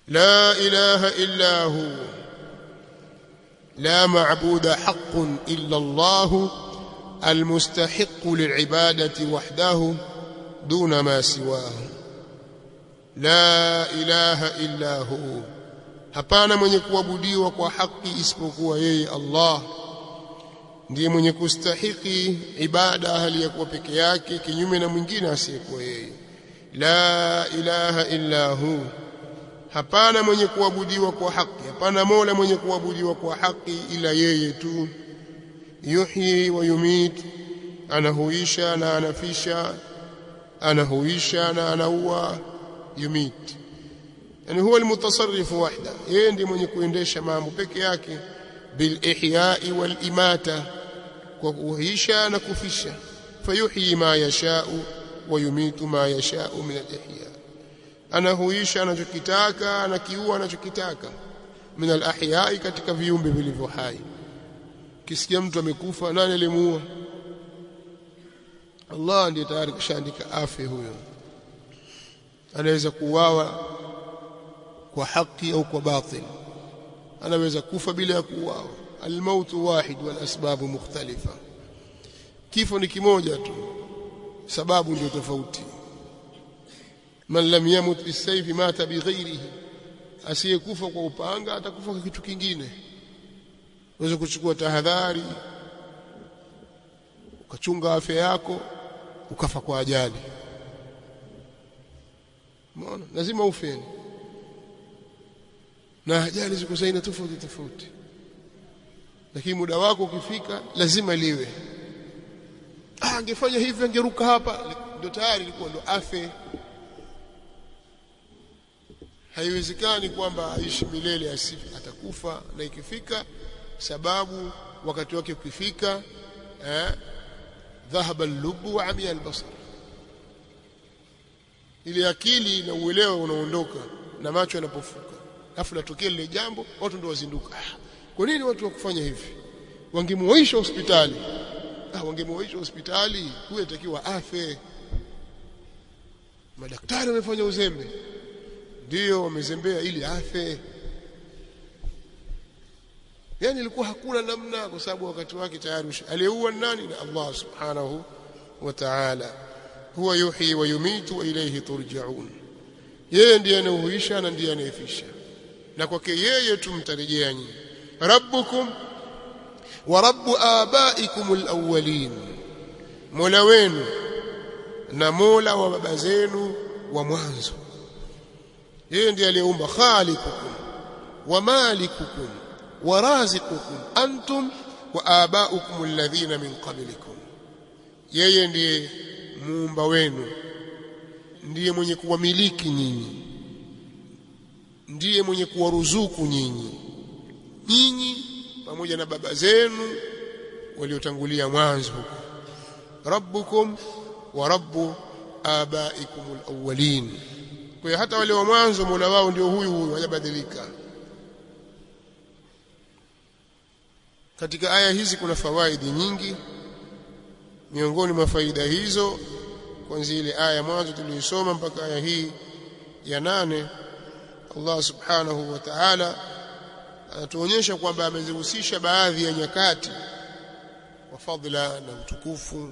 لا إله إلا هو لا معبود حق إلا الله المستحق للعبادة وحده دون ما سواه لا إله إلا هو hapana mwenye kuabudiwa kwa haki isipokuwa yeye Allah ndiye mwenye kustahiki ibada hali ya kuwa peke yake kinyume na mwingine asiyekuwa yeye la ilaha illa hu hapana mwenye kuabudiwa kwa haki hapana mola mwenye kuabudiwa kwa haki ila yeye tu yuhyi wa yumit anahuisha na anafisha anahuisha na anaua yumit yani huwa almutasarrifu wahda yeye ndiye mwenye kuendesha mambo peke yake bil ihya'i wal imata kwa kuhuisha na kufisha fayuhyi ma yasha'u wa yumitu ma yasha'u min al ihya anahuisha anachokitaka anakiua anachokitaka min al ahya'i katika viumbe vilivyo hai kisikia mtu amekufa nani alimuua Allah ndiye tayari kishaandika afe huyo anaweza kuuawa kwa haki au kwa batil anaweza kufa bila ya kuuawa almaut wahid wal asbabu mukhtalifa kifo ni kimoja tu sababu ndio tofauti man lam yamut bisayfi mata bighairihi asiyekufa kwa upanga atakufa kwa kitu kingine unaweza kuchukua tahadhari ukachunga afya yako ukafa kwa ajali umeona lazima ufeni na ajali ziko zaina tofauti tofauti lakini muda wako ukifika lazima liwe ah angefanya hivi angeruka hapa ndio tayari ilikuwa ndo afe haiwezekani kwamba aishi milele asifi atakufa na ikifika sababu wakati wake ukifika eh dhahaba al-lubu wa amia al-basar ile akili na uelewa unaondoka na macho yanapofuka afu natokea lile jambo watu ndio wazinduka ah, kwa nini watu wakufanya hivi wangemuoisha hospitali ah wangemuoisha hospitali huyo atakiwa afe madaktari wamefanya uzembe ndio wamezembea ili afe yani ilikuwa hakuna namna kwa sababu wakati wake tayari aliyeua nani na Allah subhanahu wa ta'ala huwa yuhyi wa yumitu wa ilayhi turja'un yeye ndiye anayehuisha na ndiye anayefisha na kwake yeye tumtarejea nyinyi rabbukum wa rabbu abaikum alawwalin mola wenu na mola wa baba zenu wa mwanzo yeye ndiye aliyeumba khaliqukum wa malikukum wa raziqukum antum wa abaukum alladhina min qablikum yeye ndiye muumba wenu ndiye mwenye kuwamiliki nyinyi ndiye mwenye kuwaruzuku nyinyi nyinyi pamoja na baba zenu waliotangulia mwanzo rabbukum wa rabbu abaikum alawwalin kwa hiyo hata wale wa mwanzo Mola wao ndio huyu huyu hajabadilika katika aya hizi kuna fawaidi nyingi miongoni mwa faida hizo kuanzia ile aya mwanzo tuliyosoma mpaka aya hii ya nane Allah subhanahu wa ta'ala anatuonyesha kwamba amezihusisha baadhi ya nyakati kwa fadhila na utukufu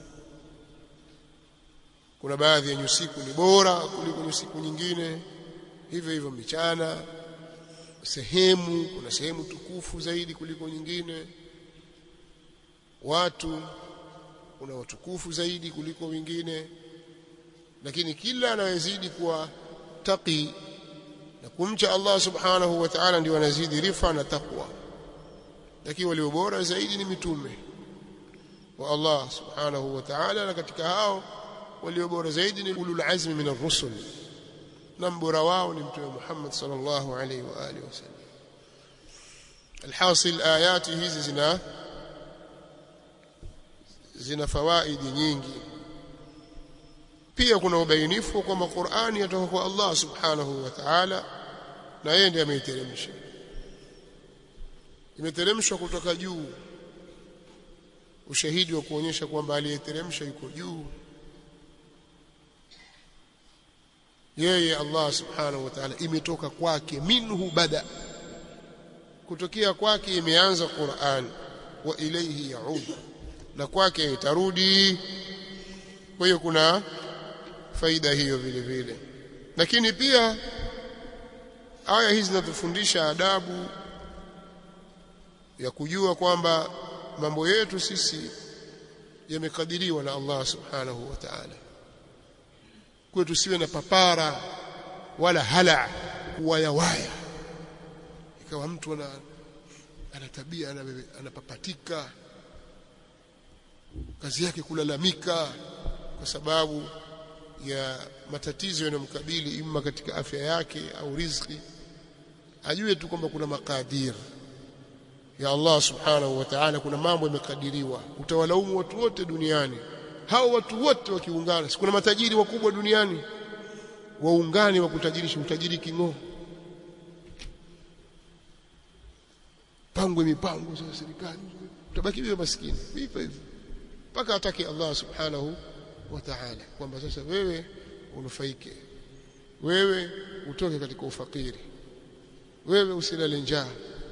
kuna baadhi ya nyusiku ni bora kuliko nyusiku nyingine hivyo hivyo michana sehemu kuna sehemu tukufu zaidi kuliko nyingine watu kuna watukufu zaidi kuliko wengine lakini kila anayezidi kuwa taqi na kumcha Allah subhanahu wa ta'ala ndio anazidi rifa na taqwa lakini walio bora zaidi ni mitume wa Allah subhanahu wa ta'ala na katika hao walio bora zaidi ni ulul azmi min ar-rusul na mbora wao ni mtume Muhammad sallallahu alaihi wa alihi wasallam alhasil ayati hizi zina zina fawaidi nyingi pia kuna ubainifu kwamba Qur'ani yatoka kwa Allah subhanahu wa ta'ala na yeye ndiye ameiteremsha imeteremshwa kutoka juu ushahidi wa kuonyesha kwamba aliyeteremsha yuko juu yeye Allah subhanahu wa ta'ala imetoka kwake minhu bada kutokea kwake imeanza Qur'an wa ilayhi yaud na kwake itarudi kwa hiyo kuna faida hiyo vile vile lakini pia aya hizi zinatufundisha adabu ya kujua kwamba mambo yetu sisi yamekadiriwa na Allah subhanahu wa ta'ala kwa tusiwe na papara wala hala kuwayawaya ikawa mtu ana ana tabia anapapatika kazi yake kulalamika kwa sababu ya matatizo yanayomkabili imma katika afya yake au riziki ajue tu kwamba kuna makadir ya Allah subhanahu wa ta'ala kuna mambo yamekadiriwa utawalaumu watu wote duniani hao watu wote wakiungana kuna matajiri wakubwa duniani waungane wa kutajirisha utajiri king'oo pangwe mipango za serikali utabaki wewe maskini hivyo hivyo mpaka atake Allah subhanahu wa ta'ala kwamba sasa wewe unufaike wewe utoke katika ufakiri wewe usilale njaa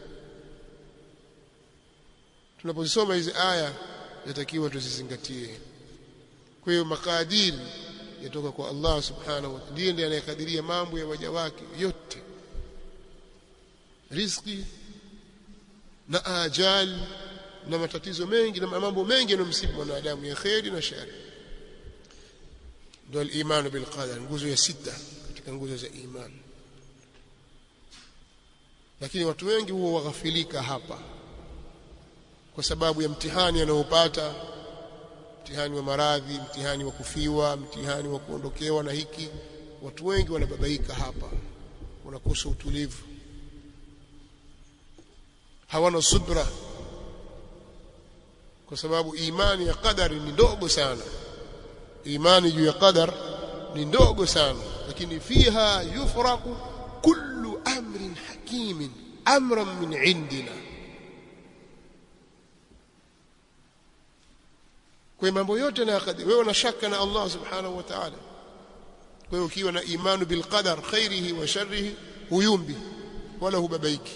tunapozisoma hizi aya yatakiwa tuzizingatie kwa hiyo makadiri yatoka kwa Allah subhanahu wa ta'ala ndiye ndiye anayekadiria mambo ya waja wake yote riziki na ajali na matatizo mengi na mambo mengi yanayomsibu mwanadamu ya kheri na shari ndio al-iman bil qadar nguzo ya sita katika nguzo za iman lakini watu wengi huwa waghafilika hapa kwa sababu ya mtihani anaopata mtihani wa maradhi mtihani wa kufiwa mtihani wa kuondokewa na hiki watu wengi wanababaika hapa wanakosa utulivu hawana subra kwa sababu imani ya qadari ni ndogo sana imani juu ya qadar ni ndogo sana lakini fiha yufraqu kullu amrin hakimin amran min indina kwa mambo yote na qadar wewe una shaka na Allah subhanahu wa ta'ala kwa hiyo ukiwa na imani bil qadar khairihi wa sharrihi huyumbi wala hubabaiki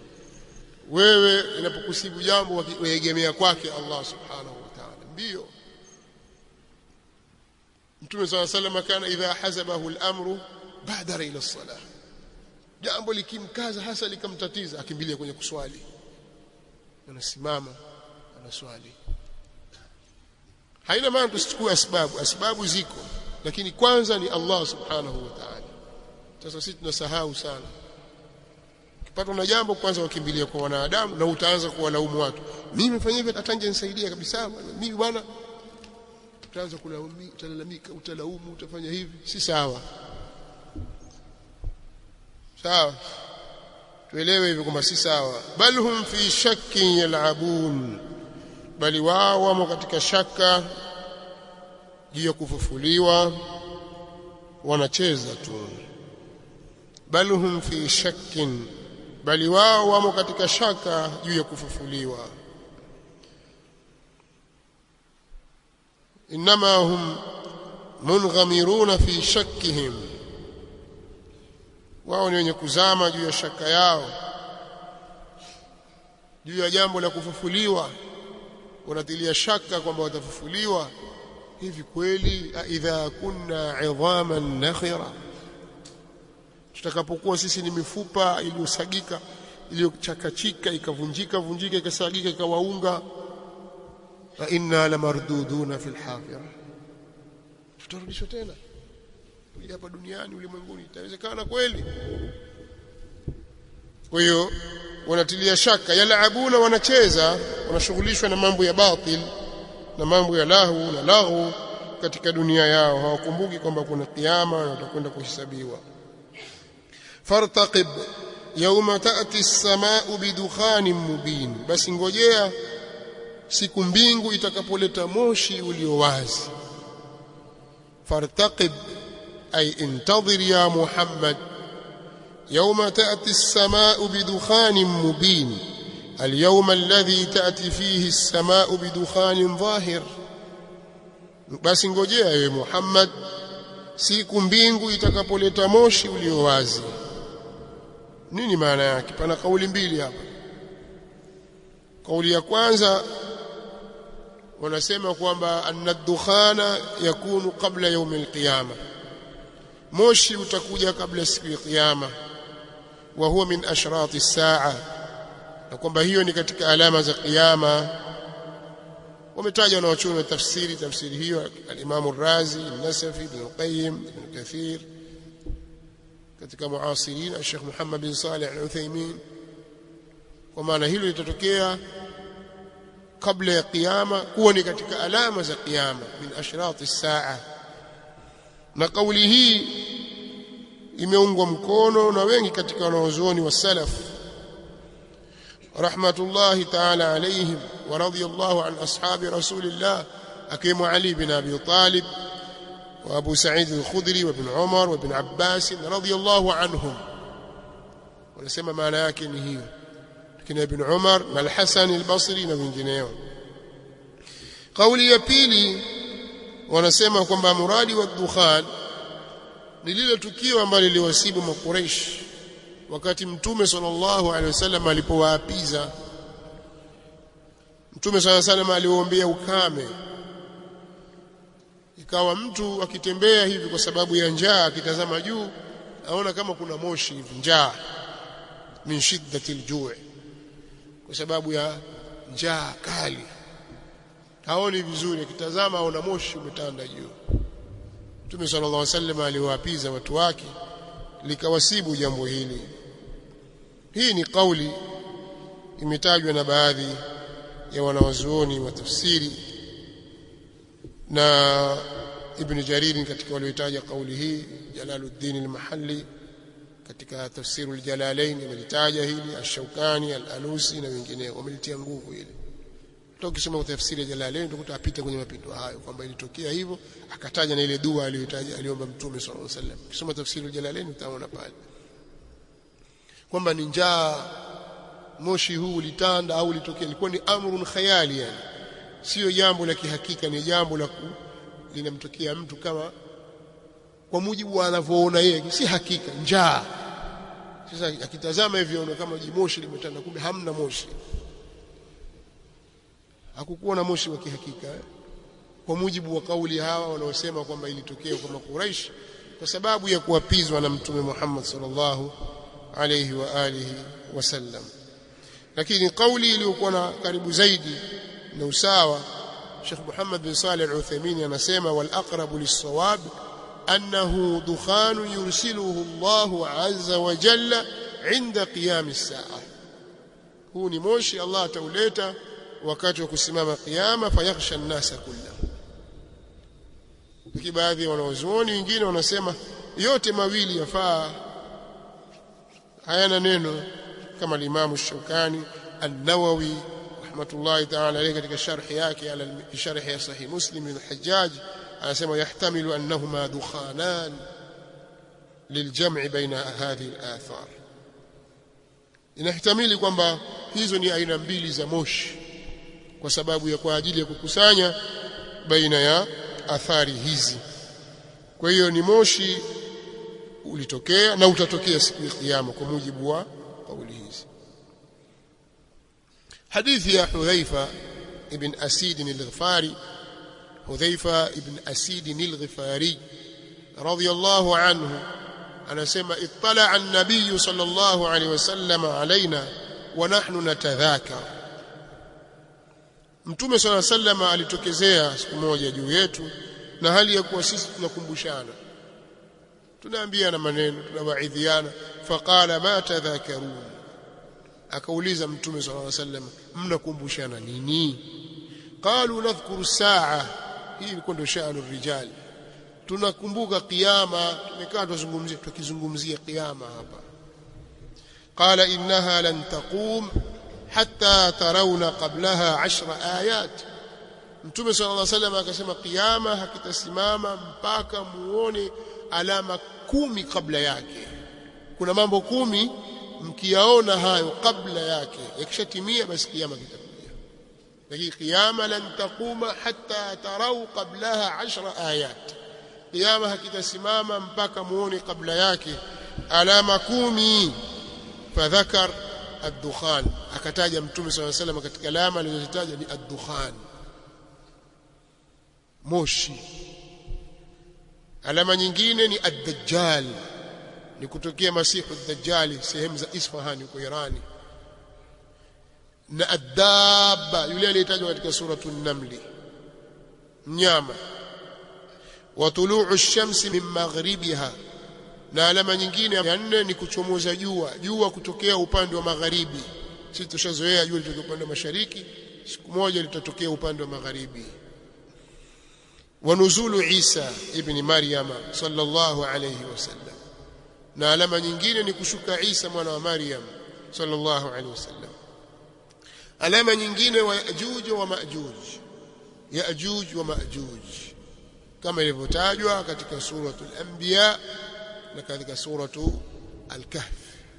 wewe inapokusibu jambo waegemea kwake Allah subhanahu wa ta'ala mbio Mtume صلى الله عليه وسلم kana idha hazabahu al-amru badara ila as-salah jambo likimkaza hasa likamtatiza akimbilia kwenye kuswali anasimama anaswali haina maana tusichukue asbabu asbabu ziko lakini kwanza ni Allah subhanahu wa ta'ala sasa sisi tunasahau sana ukipatwa na jambo kwanza wakimbilia kwa wanadamu na utaanza kuwalaumu watu mimi nimefanya hivi atanje nisaidia kabisa mimi bwana utaanza kulaumu utalalamika utalaumu utafanya hivi si sawa sawa tuelewe hivi kwamba si sawa bal hum fi shakkin yal'abun bali wao wamo katika shaka juu ya kufufuliwa wanacheza tu bal hum fi shakkin bali wao wamo katika shaka juu ya kufufuliwa inma hum munghamiruna fi shakkihim wao ni wenye kuzama juu ya shaka yao juu ya jambo la kufufuliwa wanatilia shaka kwamba watafufuliwa hivi kweli idha kunna idhaman nakhira tutakapokuwa sisi ni mifupa iliyosagika iliyochakachika ikavunjika vunjika ikasagika ikawaunga fa inna lamarduduna fil hafira tutarudishwa tena hapa duniani ulimwenguni itawezekana kweli kwa hiyo wanatilia shaka yalaabuna wanacheza wanashughulishwa na mambo ya batil na mambo ya lahu na lahu katika dunia yao hawakumbuki kwamba kuna kiyama na watakwenda kuhesabiwa fartaqib yawma ta'ti as-samaa'u bidukhanin mubin basi ngojea siku mbingu itakapoleta moshi ulio wazi fartaqib ay intadhir ya muhammad يوم تأتي السماء بدخان مبين اليوم الذي تأتي فيه السماء بدخان ظاهر بس ngojea ewe Muhammad siku mbingu itakapoleta moshi ulio wazi nini maana yake pana kauli mbili hapa kauli ya kwanza wanasema kwamba anna dukhana yakunu qabla yaum alqiyama moshi utakuja kabla siku ya kiyama wa huwa min ashrati as-saa na kwamba hiyo ni katika alama za kiyama wametaja wanaochuoni wa tafsiri tafsiri hiyo al-Imam ar-Razi an-Nasafi ibn Qayyim ibn Kathir katika muasirin Sheikh Muhammad bin Salih al-Uthaymeen kwa maana hilo litatokea kabla ya kiyama kuwa ni katika alama za kiyama min ashrati as-saa na kauli hii imeungwa mkono na wengi katika wanaozuoni wa salaf rahmatullahi ta'ala alayhim wa radiyallahu an ashabi rasulillah akiwemo Ali bin Abi Talib wa Abu Sa'id al-Khudri wa ibn Umar wa ibn Abbas radiyallahu anhum wanasema maana yake ni hiyo kina ibn Umar na al-Hasan al-Basri na wengineo kauli ya pili wanasema kwamba muradi wa dukhan ni lile tukio ambalo liliwasibu makureish wakati mtume sallallahu alaihi wasallam alipowaapiza mtume sallallahu alaihi wasallam aliwaombea ukame ikawa mtu akitembea hivi kwa sababu ya njaa akitazama juu aona kama kuna moshi hivi njaa min shiddati aljuu kwa sababu ya njaa kali haoni vizuri akitazama aona moshi umetanda juu Mtume sallallahu alaihi wasallam aliwaapiza watu wake likawasibu jambo hili hii ni kauli imetajwa na baadhi ya wanawazuoni wa tafsiri na Ibn Jarir katika walioitaja kauli hii Jalaluddin al-Mahalli katika tafsiru al-Jalalain amelitaja hili Ash-Shawkani al-Alusi na wengineo wamelitia nguvu hili hata ukisoma tafsiri ya Jalalain utakuta apita kwenye mapito hayo kwamba ilitokea hivyo akataja na ile dua aliyotaja aliomba Mtume sallallahu alaihi wasallam ukisoma tafsiri ya Jalalain utaona pale kwamba ni njaa moshi huu ulitanda au ulitokea ilikuwa ni amrun khayali yani sio jambo la kihakika ni jambo la linamtokea mtu kama kwa mujibu wa anavyoona yeye si hakika njaa sasa akitazama hivyo anaona kama jimoshi limetanda kumbe hamna moshi hakukuwa na moshi wa kihakika eh? kwa mujibu wa kauli hawa wanaosema kwamba ilitokea kwa makuraish kwa sababu ya kuapizwa na mtume Muhammad sallallahu alayhi wa alihi wasallam lakini kauli iliyokuwa na karibu zaidi na usawa Sheikh Muhammad bin Salih al-Uthaymeen anasema wal aqrabu lis-sawab annahu dukhan yursiluhu Allah azza wa jalla inda qiyam as-sa'a huu ni moshi Allah atauleta wakati wa kusimama kiyama fayakhsha an-nasa kullahu lakini baadhi ya wanaozuoni wengine wanasema yote mawili yafaa hayana neno kama al-Imam Shawkani an-Nawawi rahmatullahi ta'ala alayhi katika sharhi yake ala sharhi ya sahih Muslim bin Hajjaj anasema yahtamilu annahuma dukhanan liljam'i baina hadhihi al-athar inahtamili kwamba hizo ni aina mbili za moshi kwa sababu ya kwa ajili ya kukusanya baina ya athari hizi kwa hiyo ni moshi ulitokea na utatokea siku ya kiyama kwa mujibu wa kauli hizi hadithi ya Hudhaifa ibn Asid al-Ghifari Hudhaifa ibn Asid al-Ghifari radiyallahu anhu anasema ittala an-nabiy sallallahu alayhi wasallam alaina wa nahnu natadhakar Mtume swalla sallama alitokezea siku moja juu yetu na hali ya kuwa sisi tunakumbushana tunaambiana maneno tunawaidhiana faqala ma tadhakarun akauliza mtume swalla wasallam mnakumbushana nini qalu nadhkuru saa hii ilikuwa ndio sha'anu rijal tunakumbuka kiyama tumekaa tuzungumzia tukizungumzia kiyama hapa qala innaha lan taqum hatta tarawna qablaha 10 ayat Mtume صلى الله عليه وسلم akasema kiyama hakitasimama mpaka muone alama kumi kabla yake kuna mambo kumi mkiyaona hayo kabla yake yakishatimia basi kiyama kitakuja lakini kiyama lan taquma hatta tarau qablaha 10 ayat kiyama hakitasimama mpaka muone kabla yake alama kumi fadhakar ad-dukhan akataja mtume swalla salam katika alama alizozitaja ni ad-dukhan moshi alama nyingine ni ad-dajjal ni kutokea masihu ad-dajjali sehemu za Isfahan huko Irani na adaba yule aliyetajwa katika suratu namli mnyama wa tuluu ash-shamsi min maghribiha na alama nyingine ya nne ni kuchomoza jua jua kutokea upande wa magharibi sisi tushazoea jua litokea upande wa mashariki siku moja litatokea upande wa magharibi wa nuzulu Isa ibn Maryama sallallahu alayhi wasallam na alama nyingine ni kushuka Isa mwana wa Maryam sallallahu alayhi wasallam alama nyingine wa Yajuj wa Majuj Yajuj wa Majuj kama ilivyotajwa katika suratul Anbiya na katika suratu Al-Kahf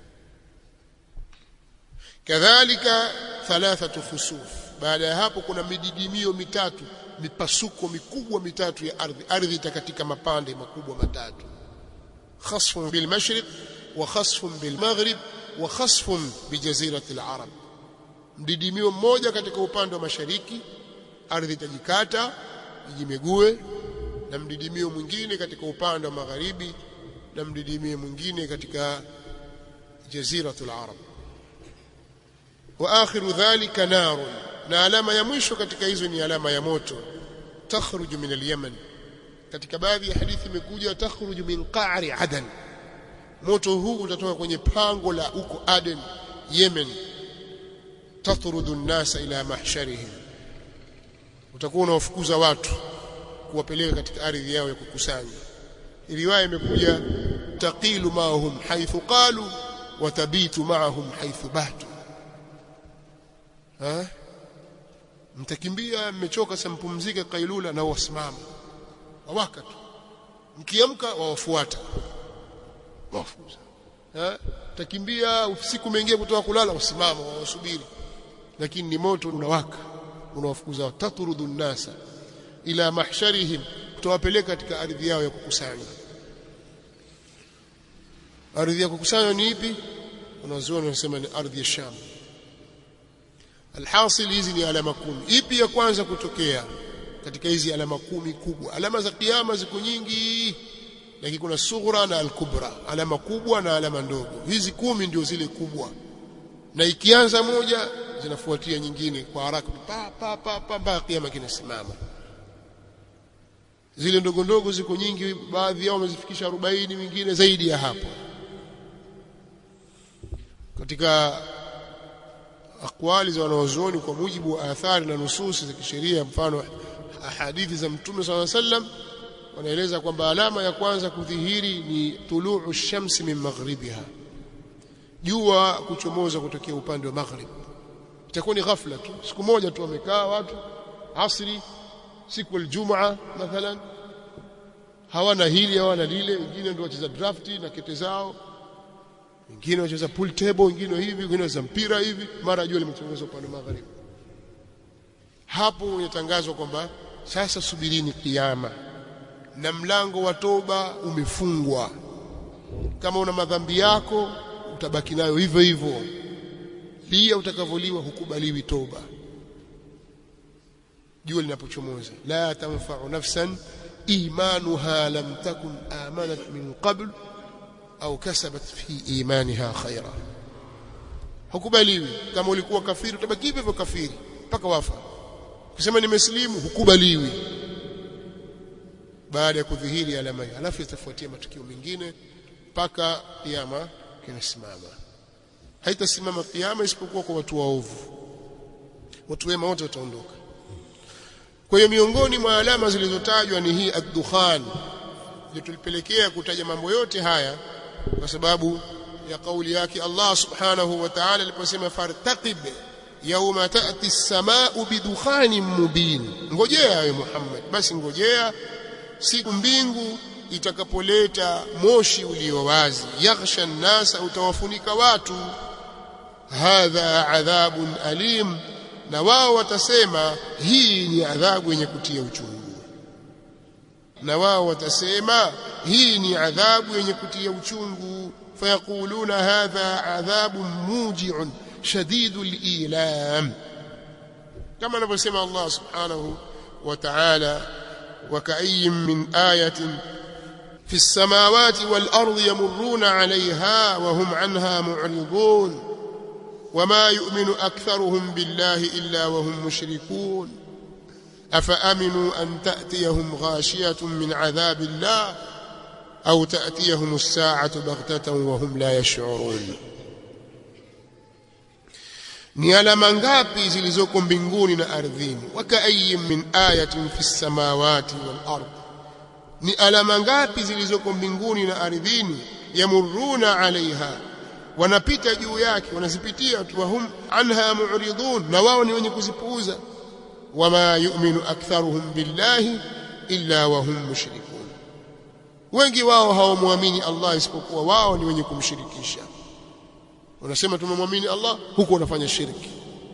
kadhalika thalathatu khusuf baada ya hapo kuna mididimio mitatu mipasuko mikubwa mitatu ya ardhi ardhi itakatika mapande makubwa matatu khasfun bil mashriq wa khasfun bil maghrib wa khasfun bi jazirati al arab mdidimio mmoja katika upande wa mashariki ardhi itajikata ijimegue na mdidimio mwingine katika upande wa magharibi na mdidimio mwingine katika jaziratul arab wa akhiru dhalika narun na alama ya mwisho katika hizo ni alama ya moto takhruju min al-yaman katika baadhi ya hadithi imekuja takhruju min qa'ri adan moto huu utatoka kwenye pango la huko Aden Yemen tatrudu an-nasa ila mahsharihim utakuwa unawafukuza watu kuwapeleka katika ardhi yao ya kukusanya riwaya imekuja taqilu ma'ahum haythu qalu wa tabitu ma'ahum haythu batu ha mtakimbia mmechoka sampumzike kailula na wasimama wawaka tu mkiamka wawafuata wafukuza eh takimbia usiku umeingia kutoka kulala wasimama wawasubiri lakini ni moto unawaka unawafukuza taturudhu nasa ila mahsharihim tutawapeleka katika ardhi yao ya kukusanya ardhi ya kukusanya ni ipi unazuoni wanasema ni ardhi ya Sham alhasil hizi ni alama kumi ipi ya kwanza kutokea katika hizi alama kumi kubwa alama za kiyama ziko nyingi lakini kuna sughra na alkubra alama kubwa na alama ndogo hizi kumi ndio zile kubwa na ikianza moja zinafuatia nyingine kwa haraka pa pa pa pa mpaka kiyama kinasimama zile ndogo ndogo ziko nyingi baadhi yao wamezifikisha 40 wengine zaidi ya hapo katika akwali za wanawazuoni kwa mujibu wa athari na nususi za kisheria mfano hadithi za mtume swalla sallam wanaeleza kwamba alama ya kwanza kudhihiri ni tuluu shamsi min maghribiha jua kuchomoza kutokea upande wa maghrib itakuwa ni ghafla tu siku moja tu wamekaa watu asri siku aljumaa mathalan hawana hili hawana lile wengine ndio wacheza drafti na kete zao wengine wacheza pool table wengine hivi wengine wacheza mpira hivi mara jua limechomoza upande wa magharibi hapo inatangazwa kwamba sasa subirini kiyama na mlango wa toba umefungwa kama una madhambi yako utabaki nayo hivyo hivyo pia utakavyoliwa hukubaliwi toba jua linapochomoza la tanfa'u nafsan imanuha lam takun amanat min qabl au kasabat fi imaniha khaira hukubaliwi kama ulikuwa kafiri utabaki hivyo hivyo kafiri mpaka wafa kusema nimeslimu hukubaliwi baada ya kudhihiri alama hiyo alafu itafuatia matukio mengine mpaka kiyama kinasimama haitasimama kiyama isipokuwa kwa watu waovu watu wema wote wataondoka kwa hiyo miongoni mwa alama zilizotajwa ni hii ad-dukhan ndio tulipelekea kutaja mambo yote haya kwa sababu ya kauli yake Allah subhanahu wa ta'ala aliposema fartaqib yauma ta'ti as-samaa'u bidukhanin mubin ngojea ewe Muhammad basi ngojea siku mbingu itakapoleta moshi ulio wazi yaghsha an-nasa utawafunika watu hadha adhabun alim na wao watasema hii ni adhabu yenye kutia uchungu na wao watasema hii ni adhabu yenye kutia uchungu fayaquluna hadha adhabu muji'un shadidul ilam kama anavyosema Allah subhanahu wa ta'ala وكأي من آية في السماوات والأرض يمرون عليها وهم عنها معرضون وما يؤمن أكثرهم بالله إلا وهم مشركون أفأمنوا أن تأتيهم غاشية من عذاب الله أو تأتيهم الساعة بغتة وهم لا يشعرون ni alama ngapi zilizoko mbinguni na ardhini wakaayin min ayatin fi samawati wal ard ni alama ngapi zilizoko mbinguni na ardhini yamuruna alaiha wanapita juu yake wanazipitia tu wahum anha mu'ridun na wao ni wenye kuzipuuza wama yu'minu aktharuhum billahi illa wahum mushrikun wengi wao hawamwamini Allah isipokuwa wao ni wenye kumshirikisha unasema tumemwamini Allah huko unafanya shirki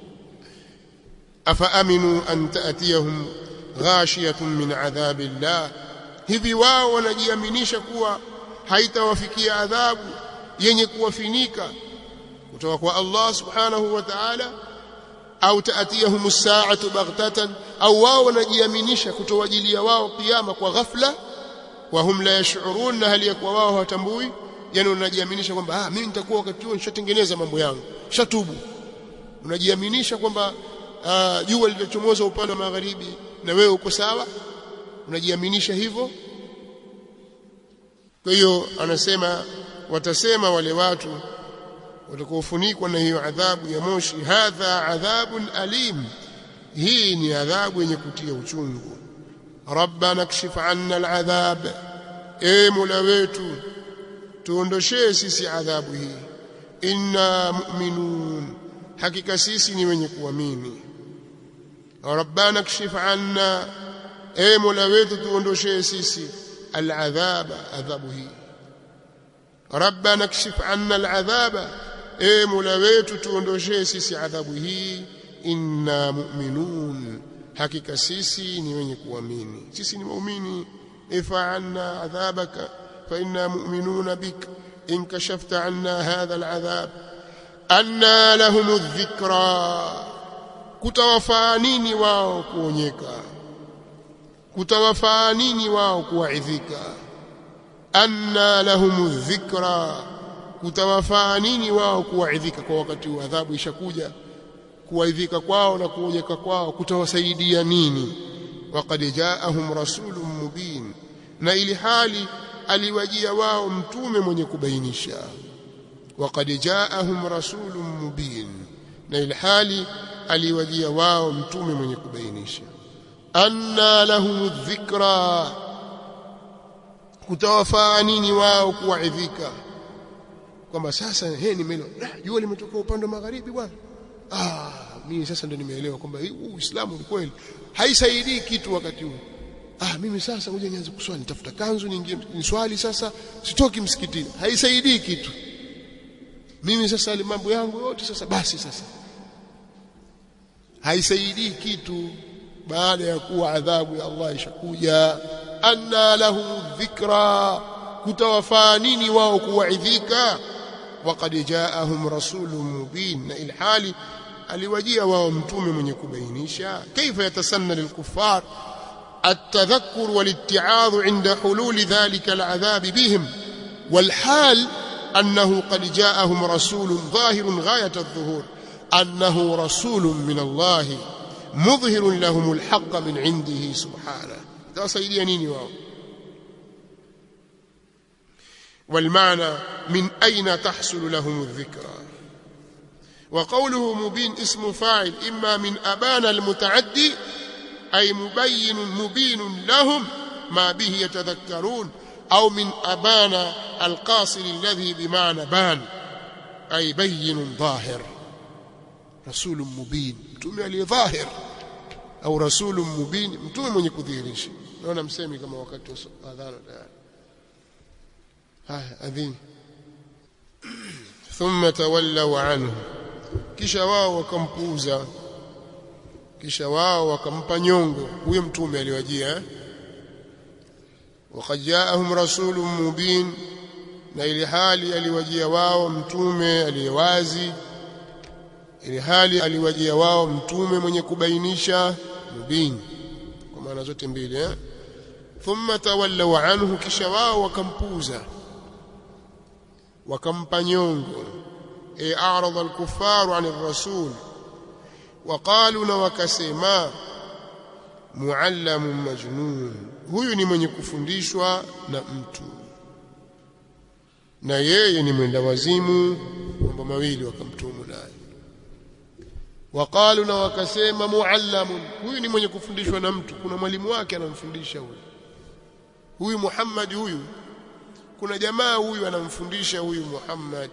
afa aminu an ta'tiyahum ghashiyatun min adhabillah hivi wao wanajiaminisha kuwa haitawafikia adhabu yenye kuwafinika kutoka kwa Allah subhanahu wa ta'ala au taatiyahum as-sa'atu baghtatan au wao wanajiaminisha kutowajilia wao kiyama kwa ghafla wa hum la yash'urun na hali ya kuwa wao hawatambui yani unajiaminisha kwamba ah mimi nitakuwa wakati huo nishatengeneza mambo yangu shatubu unajiaminisha kwamba jua lilichomoza upande wa magharibi na wewe uko sawa unajiaminisha hivyo kwa hiyo anasema watasema wale watu watakaofunikwa na hiyo adhabu ya moshi hadha adhabun alim hii ni adhabu yenye kutia uchungu rabbana kshif anna aladhab e mola wetu tuondoshee sisi adhabu hii inna mu'minun hakika sisi ni wenye kuamini rabbana kshif anna e mola wetu tuondoshee sisi aladhaba adhabu hii rabbana kshif anna aladhaba e mola wetu tuondoshee sisi adhabu hii inna mu'minun hakika sisi ni wenye kuamini sisi ni waumini ifa anna adhabaka fa inna mu'minuna bik in kashafta anna hadha al'adhab anna lahum adh-dhikra kutawafaa nini wao kuonyeka kutawafaa nini wao kuwaidhika anna lahum adh-dhikra kutawafaa nini wao kuwaidhika kwa wakati wa adhabu ishakuja kuwaidhika kwao na kuonyeka kwao kutawasaidia nini waqad jaahum rasulun mubin na ili hali aliwajia wao mtume mwenye kubainisha waqad jaahum rasulun mubin na ili hali aliwajia wao mtume mwenye kubainisha anna lahum dhikra kutawafaa nini wao kuwaidhika kwamba sasa he nimeelewa jua limetoka upande wa magharibi bwana ah mimi sasa ndo nimeelewa kwamba huu Uislamu ni kweli haisaidii kitu wakati huu ah mimi sasa ngoja nianze kuswali nitafuta kanzu niingie niswali sasa sitoki msikitini haisaidii kitu mimi sasa mambo yangu yote sasa basi sasa haisaidii kitu baada ya kuwa adhabu ya Allah ishakuja anna lahum dhikra kutawafaa nini wao kuwaidhika waqad jaahum rasulun mubin na ilhali aliwajia wao mtume mwenye kubainisha kaifa yatasanna lilkuffar التذكر والاتعاظ عند حلول ذلك العذاب بهم والحال أنه قد جاءهم رسول ظاهر غاية الظهور أنه رسول من الله مظهر لهم الحق من عنده سبحانه ده سيدي نيني واو والمعنى من أين تحصل لهم الذكرى وقوله مبين اسم فاعل إما من أبان المتعدي أي مبين مبين لهم ما به يتذكرون أو من أبان القاصر الذي بمعنى بان أي بين ظاهر رسول مبين متومي عليه ظاهر أو رسول مبين متومي من يكذيرش naona msemi kama wakati wa adhana tayari haya adhini thumma tawallaw anhu kisha wao wakampuuza kisha wao wakampa nyongo huyo mtume aliwajia waqad jaahum rasulun mubin na ili hali aliwajia wao mtume aliyewazi ili hali aliwajia wao mtume mwenye kubainisha mubin kwa maana zote mbili eh thumma tawallaw anhu kisha wao wakampuza wakampa nyongo e a'rada al-kuffaru 'an ar-rasul waqalu na wakasema muallamun majnun huyu ni mwenye kufundishwa na mtu na yeye ni mwenda wazimu mambo mawili wakamtumu naye waqalu na wakasema muallamun huyu ni mwenye kufundishwa na mtu kuna mwalimu wake anamfundisha huyu huyu Muhammad huyu kuna jamaa huyu anamfundisha huyu Muhammad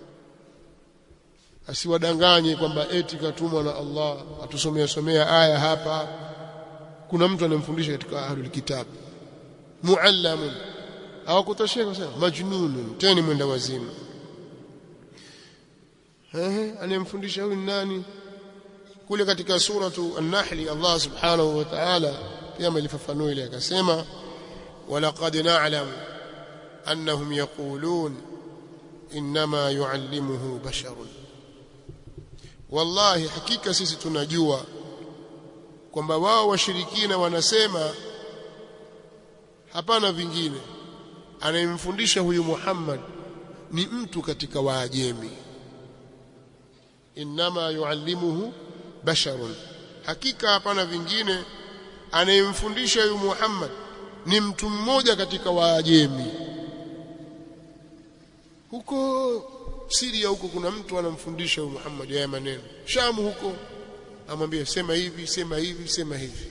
asiwadanganye kwamba eti katumwa na Allah atusomea somea aya hapa kuna mtu anamfundisha katika ahlul kitab muallamun hawakutosheka sana majnunun tena mwenda wazimu ehe anayemfundisha huyu nani kule katika suratu an-nahl Allah subhanahu wa ta'ala pia amelifafanua ile akasema walaqad na'lamu annahum yaqulun inma yuallimuhu basharun wallahi hakika sisi tunajua kwamba wao washirikina wanasema hapana vingine anayemfundisha huyu Muhammad ni mtu katika waajemi inma yuallimuhu basharun hakika hapana vingine anayemfundisha huyu Muhammad ni mtu mmoja katika waajemi huko Syria huko kuna mtu anamfundisha huyu Muhammad haya maneno Shamu huko amwambia sema hivi sema hivi sema hivi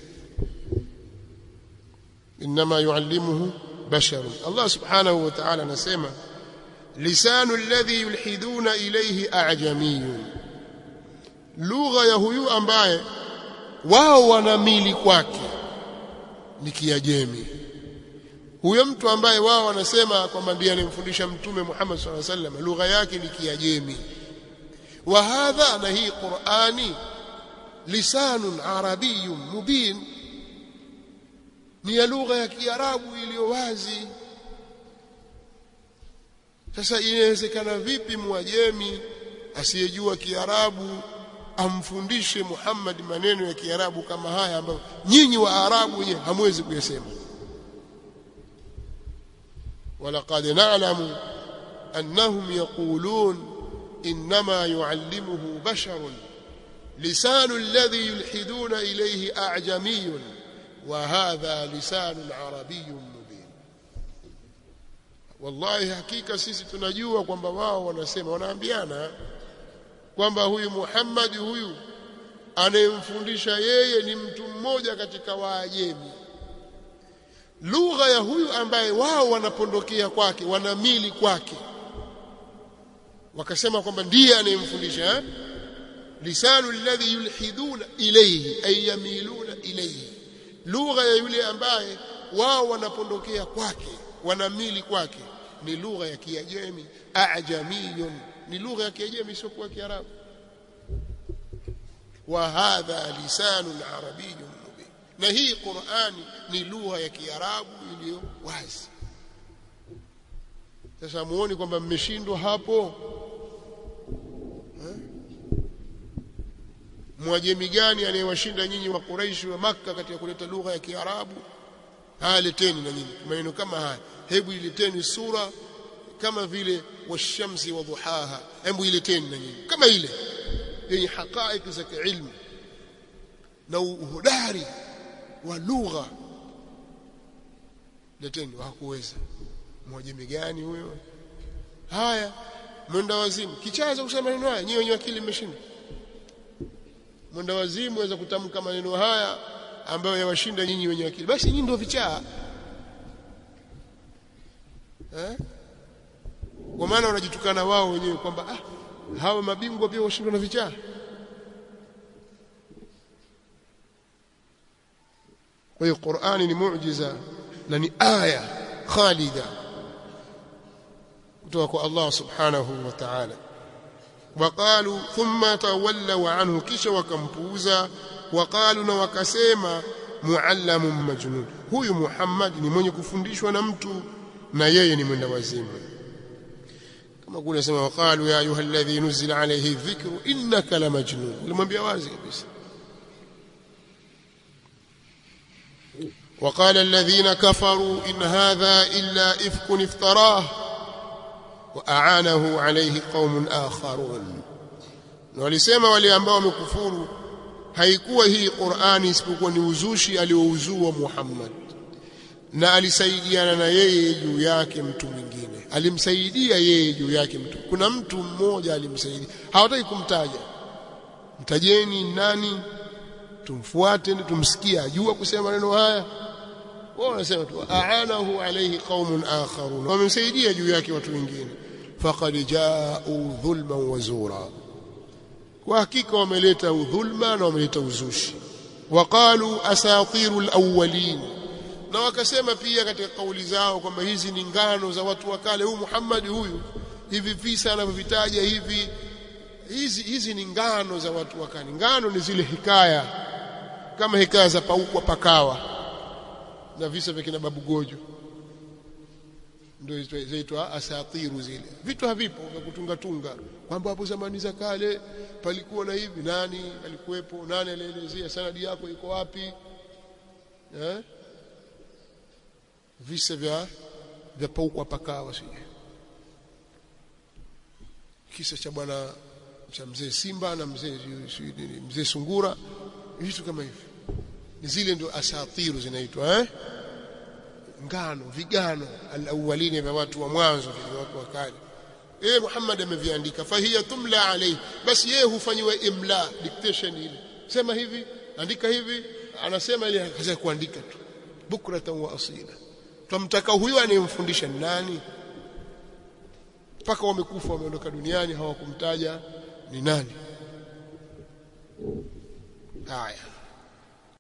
inma yuallimuhu basharun Allah subhanahu wa ta'ala anasema lisanu alladhi yulhiduna ilayhi a'jamiyun lugha ya huyu ambaye wao wanamili kwake ni kiajemi huyo mtu ambaye wao wanasema kwamba ndiye anemfundisha mtume Muhammad sallallahu alaihi wasallam lugha yake ni kiajemi wa hadha na hii Qur'ani lisanun arabiyyun mubin ni ya lugha ya Kiarabu iliyo wazi sasa inawezekana vipi mwajemi asiyejua Kiarabu amfundishe Muhammad maneno ya Kiarabu kama haya ambayo nyinyi wa Arabu wenyewe hamwezi kuyasema ولقد نعلم أنهم يقولون إنما يعلمه بشر لسان الذي يلحدون إليه أعجمي وهذا لسان عربي مبين والله حقيقة sisi tunajua kwamba wao wanasema wanaambiana kwamba huyu Muhammad huyu anayemfundisha yeye ni mtu mmoja katika waajemi lugha ya huyu ambaye wao wanapondokea kwake wanamili kwake wakasema kwamba ndiye anayemfundisha eh? lisanu alladhi yulhiduna ilayhi ay yamiluna ilayhi lugha ya yule ambaye wao wanapondokea kwake wanamili kwake ni lugha ya kiajemi ajamiyun ni lugha ya kiajemi sio kwa kiarabu wa hadha lisanun arabiyyun mubin na hii qurani ni lugha ya kiarabu iliyo wazi sasa muone kwamba mmeshindwa hapo mwajemi gani anayewashinda nyinyi wa Quraishi wa Makka katika kuleta lugha ya Kiarabu haya leteni na nyinyi maneno kama haya hebu ileteni sura kama vile washamsi wa dhuhaha hebu ileteni na nyinyi kama ile yenye haqaiq za kiilmu na uhodari wa lugha leteni hakuweza mwajemi gani huyo haya mwenda wazimu kichaza kusema maneno haya nyinyi wenye akili mmeshinda mwenda wazimu waweza kutamka maneno haya ambayo yawashinda nyinyi wenye akili basi nyinyi ndio vichaa eh kwa maana wanajitukana wao wenyewe kwamba ah hawa mabingwa pia washindwa na vichaa kwa hiyo Qur'ani ni muujiza na ni aya khalida kutoka kwa Allah subhanahu wa ta'ala وقالوا ثم تولوا عنه kisha wakampuuza وقالوا na wakasema muallamun majnun huyu Muhammad ni mwenye kufundishwa na mtu na yeye ni mwenda wazimu kama kule sema waqalu ya ayuha alladhi nuzila alayhi dhikru innaka la majnun ulimwambia wazi kabisa وقال الذين كفروا إن هذا إلا إفك افتراه وأعانه عليه قوم آخرون walisema wale ambao wamekufuru haikuwa hii Qur'ani isipokuwa ni uzushi aliouzua Muhammad na alisaidiana na yeye juu yake mtu mwingine alimsaidia yeye juu yake mtu kuna mtu mmoja alimsaidia hawataki kumtaja mtajeni nani tumfuate tumsikie ajua kusema maneno haya wao wanasema tu aanahu alayhi qaumun akharun wamemsaidia juu yake watu wengine faqad jaa'u dhulman wa zura kwa hakika wameleta udhulma na wameleta uzushi waqalu asatiru alawwalin na wakasema pia katika kauli zao kwamba hizi ni ngano za watu wa kale huyu Muhammad huyu hivi visa anavyovitaja hivi hizi hizi ni ngano za watu wa kale ngano ni zile hikaya kama hikaya za paukwa pakawa na visa vya kina babu gojo ndio zaitwa asatiru zile vitu havipo vya kutunga tunga kwamba hapo zamani za kale palikuwa na hivi nani alikuwepo nani alielezea sanadi yako iko wapi eh visa vya vya paukwa pakawa sije kisa cha bwana cha mzee Simba na mzee mzee Sungura vitu kama hivi ni zile ndio asatiru zinaitwa eh ngano vigano alawalini vya watu wa mwanzo vya watu wa kale eh Muhammad ameviandika fahiya tumla alayhi basi yeye hufanyiwa imla dictation ile sema hivi andika hivi anasema ile kaza kuandika tu bukratan wa asila tumtaka huyo anayemfundisha nani mpaka wamekufa wameondoka duniani hawakumtaja ni nani haya